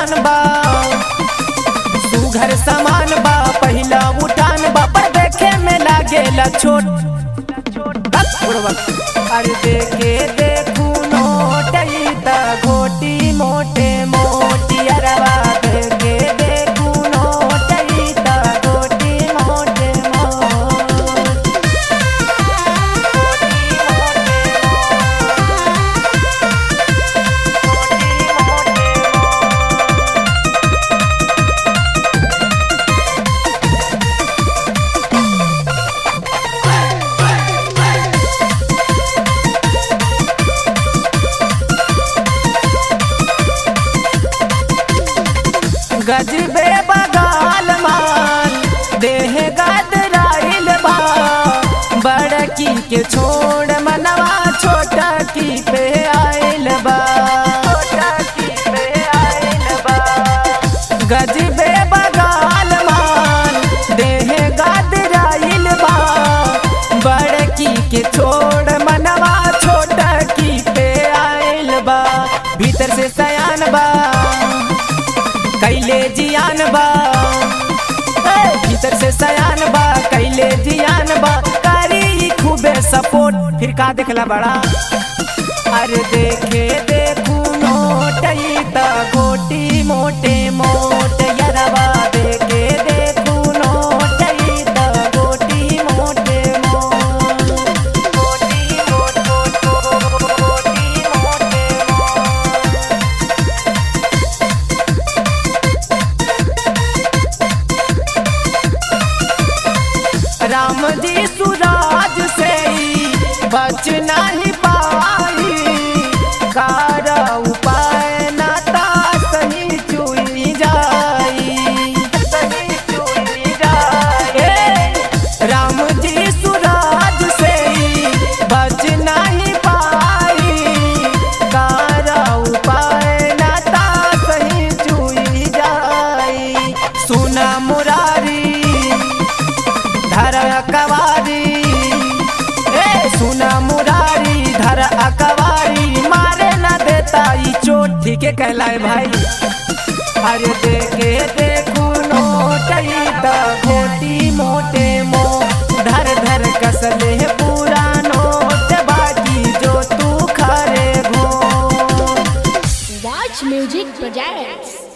पहचान बा सुघर सामान बा पहिला उठान बा पर देखे में लागेला छोट बस, बुढ़वा। अरे देखे देखू नोटई त घोटी मोटे मोटी अरवा देखे देखू नोटई त घोटी मोटे मोटी गजबे बगाल मान देह गदराइल बा बड़की के छोड़ मनवा छोटा की पे आइल बा गजबे बगाल मान देह गदराइल बा बड़की के छोड़ मनवा छोटा की पे आइल बा भीतर से सयान बा कैले जियान बा ए, भीतर से सयान बा कैले जियान बा करी खूबे सपोर्ट फिर का देखला बड़ा अरे देखे देखू नोटई त गोटी मोटे मोटे यरवा देखे देखू नोटई त गोटी मोटे मोट गोटी मोट गोट गोटी मोटे मोट राम जी सुराज से ही बच नहीं पाई कार उपाय नाता सही चुई जाई सही चुई जाए राम जी सुराज से ही बच नहीं पाई कार उपाय नाता सही चुई जाई सुना मुरारी धर अकवारी ए सुना मुरारी धर अकवारी मारे न देता ई चोट ठीक है कहलाए भाई अरे देखे देखू नोटई त घोटी मोटे मो धर धर कसले पूरा नोट बाकी जो तू खरे घो Watch Music Projects.